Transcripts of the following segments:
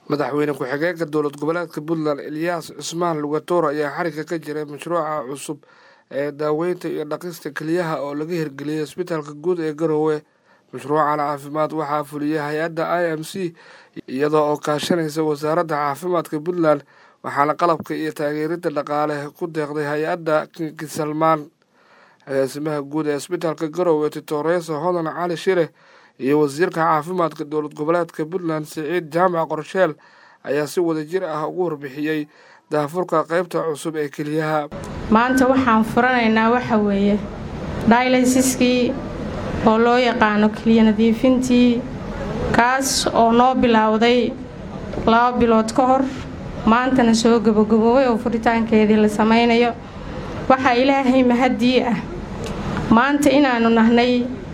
madaxweyne ku-xigeenka dowlad goboleedka puntland eliyas cismaan lugatoor ayaa xariga ka jiray mashruuca cusub ee daaweynta iyo dhaqista keliyaha oo laga hirgeliyey isbitaalka guud ee garowe mashruucan caafimaad waxaa fuliyay hay-adda i m c iyadoo oo kaashanaysa wasaaradda caafimaadka puntland waxaana qalabka iyo taageeridda dhaqaale ku deeqday hay-adda kingi salmaan agaasimaha guud ee isbitaalka garowe titoreso hodan cali shire iyo wasiirka caafimaadka dowlad goboleedka puntland siciid jaamac qorsheel ayaa si wadajir ah ugu warbixiyey daafurka qeybta cusub ee keliyaha maanta waxaan furanaynaa waxa weeye daylaysiskii oo loo yaqaano keliya nadiifintii kaas oo noo bilowday laba bilood ka hor maantana soo gabagaboobay oo furitaankeedii la samaynayo waxaa ilaahay mahaddii ah maanta inaannu nahnay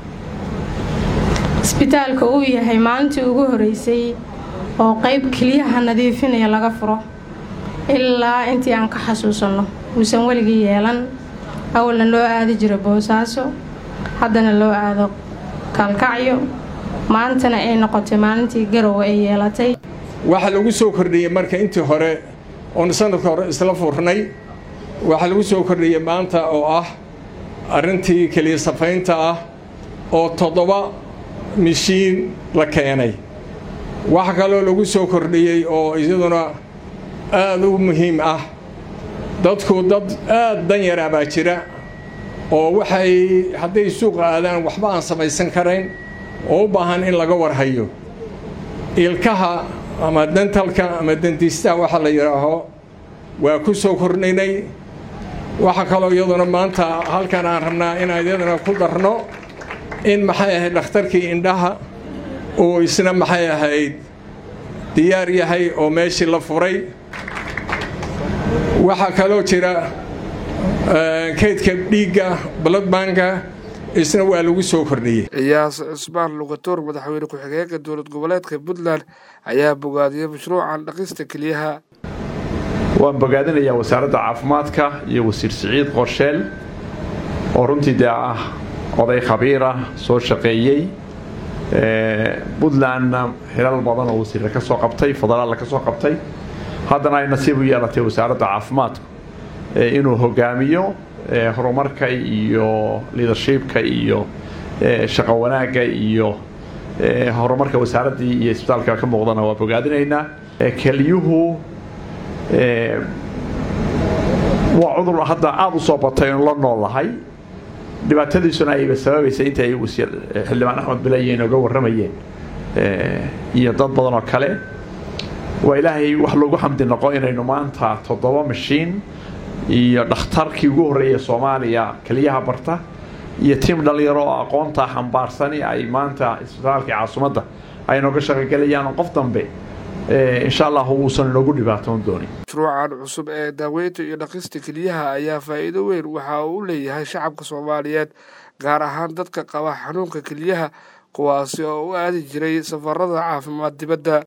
isbitaalka uu yahay maalintii ugu horeysay oo qayb keliyaha nadiifinaya laga furo ilaa intii aan ka xasuusanno uusan weligii yeelan awalna loo aadi jiro boosaaso haddana loo aado kaalkacyo maantana ay noqotay maalintii garowe ay yeelatay waxaa lagu soo kordhiyey marka intii hore oon sanadka hore isla furnay waxaa lagu soo kordhiyey maanta oo ah arrintii keliya safaynta ah oo toddoba mishiin la keenay waxa kaloo lagu soo kordhiyey oo iyaduna aada u muhiim ah dadku dad aada danyaraa baa jira oo waxay hadday suuqa aadaan waxba aan samaysan karayn oo u baahan in laga warhayo ilkaha ama dentalka ama dendiistaha waxa la yidhaaho waa ku soo kordhinay waxaa kaloo iyaduna maanta halkan aan rabnaa inaan iyaduna ku darno in maxay ahayd dhakhtarkii indhaha uu isna maxay ahayd diyaar yahay oo meeshii la furay waxaa kaloo jira kaydka dhiigga baladbanka isna waa lagu soo kordhiyey iyaas cismaan lugatoor madaxweyne ku-xigeenka dowlad goboleedka puntland ayaa bogaadiyey mashruucan dhaqista keliyaha waan bogaadinayaa wasaaradda caafimaadka iyo wasiir siciid qorsheel oo runtii dee ah oday khabiirah soo shaqeeyey puntlandna xilal badan oo wasiirra ka soo qabtay federaalla ka soo qabtay haddana ay nasiib u yeelatay wasaaradda caafimaadku inuu hogaamiyo horumarka iyo liadershipka iyo shaqo wanaagga iyo horumarka wasaaraddii iyo isbitaalka ka muuqdana waa bogaadinaynaa keliyuhu waa cudur hadda aada u soo batay oon la noolahay dhibaatadiisuna ayba sababaysa inta ay wasiir xildhibaan axmed bilaye inooga warramayeen iyo dad badan oo kale waa ilaahay wax lagu xamdi noqo inaynu maanta toddoba mashiin iyo dhakhtarkii ugu horreeya soomaaliya keliyaha barta iyo tiim dhalinyaro oo aqoonta xambaarsani ay maanta isbitaalkii caasimadda ay nooga shaqogelayaan qof dambe insha allah uusan inoogu dhibaatoon doonin mashruucan cusub ee daaweynta iyo dhaqista keliyaha ayaa faa'iido weyn waxa uu u leeyahay shacabka soomaaliyeed gaar ahaan dadka qaba xanuunka keliyaha kuwaasi oo u aadi jiray safarada caafimaad dibadda